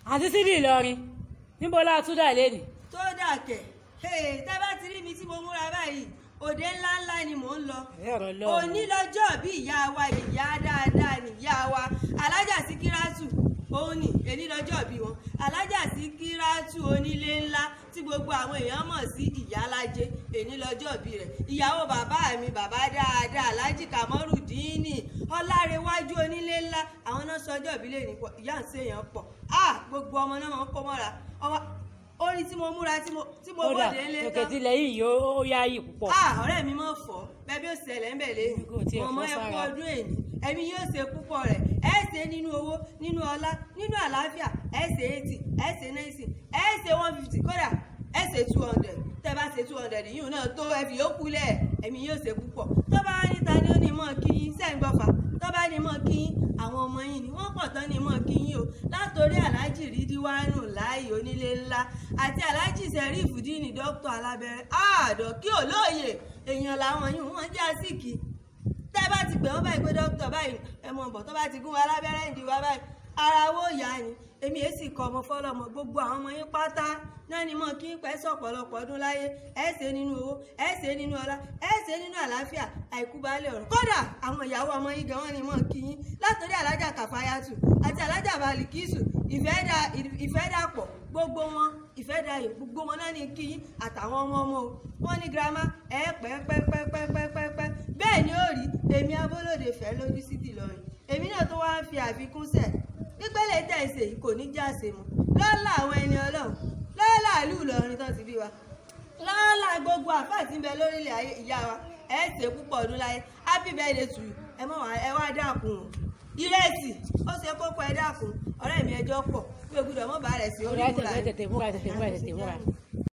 àti sídì ìlọrin níbo la tún dà lẹ́nì. tó dà kẹ̀ tẹ́ bá ti rí mi tí mo múra báyìí òde ńlá ńlá ni mò ń lọ ẹ̀rọ lọ. òní lọ́jọ́ bí ìyá wa ìyá dáadáa ni ìyá wa alájà síkírátù òun ni èní lọ́jọ́ bí wọn alájà síkírátù onílé ńlá tí gbogbo àwọn èèyàn mọ̀ sí ìyálájé èní lọ́jọ́ bí rẹ̀ ìyàwó bàbá mi bàbá dáadáa alájì kàmọ́rùdíínì ọlárẹ̀wájú onílé ńlá àwọn náà sọjọ́ ìbílẹ̀ nípọ̀ ìyá ń ṣèyàn pọ̀ ah gbogbo ọmọ náà máa ń kó mọ́ra ọmọ orí tí mo múra tí mo tí mo kódà bòde ńlé òkè tilẹ̀ yìí ó yá yìí púpọ̀. ah ọ̀rẹ́ mi mọ̀ fọ́ bẹ́ẹ̀ bí ó ṣẹlẹ̀ ń bẹ̀ lẹ́yìn Kò tiẹ̀ mọ̀mọ́ fọ́ ẹ kú sára. ọdún èní ẹ̀mí yóò ṣe púpọ̀ rẹ̀ ẹ ṣe nínú owó nínú ọlá nínú àlàáfíà ẹ ṣe eighty ẹ ṣe ninety ẹ ṣe one fifty kódà ẹ ṣe two hundred tẹ́ bá ṣe two hundred yìí náà tó ẹ fi yókù lẹ̀ ẹ̀mí yóò ṣe púpọ̀ tó bá níta ni ó ní mọ̀ kí yín sẹ́ǹgbọ́fà tó bá ní mọ̀ kí yín àwọn ọmọ yín ni wọ́n pọ̀ tán ní mọ̀ kí yín o látòrí aláàjì rídíwánù láàyè onílé ńlá àti aláàjì sẹ́rífù díìnì dókítà alábẹ́rẹ́ àádọ́ kí olóòye èèyàn làwọn yìí wọ́n jẹ́ àsìkì tẹ́ bá ti pè wọ́n báyìí pé dókítà báyìí ẹ mọ̀ bọ̀ tó bá ti gún wa lábẹ́rẹ́ ìdí wa báyìí ara wo yá ni èmi èsì kọ ọmọ fọlọmọ gbogbo àwọn ọmọ yín pátá náà ni mọ̀ kí n pẹ́ sọ̀pọ̀lọpọ̀ ọdún láyé ẹ ṣe nínú owó ẹ ṣe nínú ọlá ẹ ṣe nínú àlàáfíà àìkú baálé ọ̀rọ̀ kódà àwọn ìyàwó ọmọ yín gan wọn ni mọ̀ kí yín látòrí alájà kàfáyàtù àti alájà balikisu ìfẹ́ dàpọ̀ gbogbo wọn ìfẹ́ dayọ̀ gbogbo wọn náà ni kí yín àtàwọn ọmọ ọmọ o wọn ní girama ẹ pẹ́ pẹ́ pẹ́ pẹ́ pẹ́ pẹ́ pẹ́ bẹ́ẹ̀ ni ó rí èmi abólóde fẹ́ lójú sí tìlọrin èmi náà tó wá ń fi àfikún sẹ̀ pípẹ́lẹ̀ tẹ̀sẹ̀ yìí kò ní jáse mu lọ́la àwọn ẹni ọlọ́run lọ́la ìlú ìlọrin tó ti bí wa lọ́la gbogbo àfáà tí ń bẹ lórílẹ̀ ayé ìyá wa ẹ ṣe púpọ̀ ọdún láyé happy birthday to you ẹ mọ̀ wá ẹ wá dákun o ìrẹsì ó ṣe kókó ẹ dákun ọ̀rẹ́ mi ẹjọ́ pọ̀ bí o gbúdọ̀ mọ́ bá rẹ̀ sí orí múra ìmúra tètè múra tètè múra tètè múra.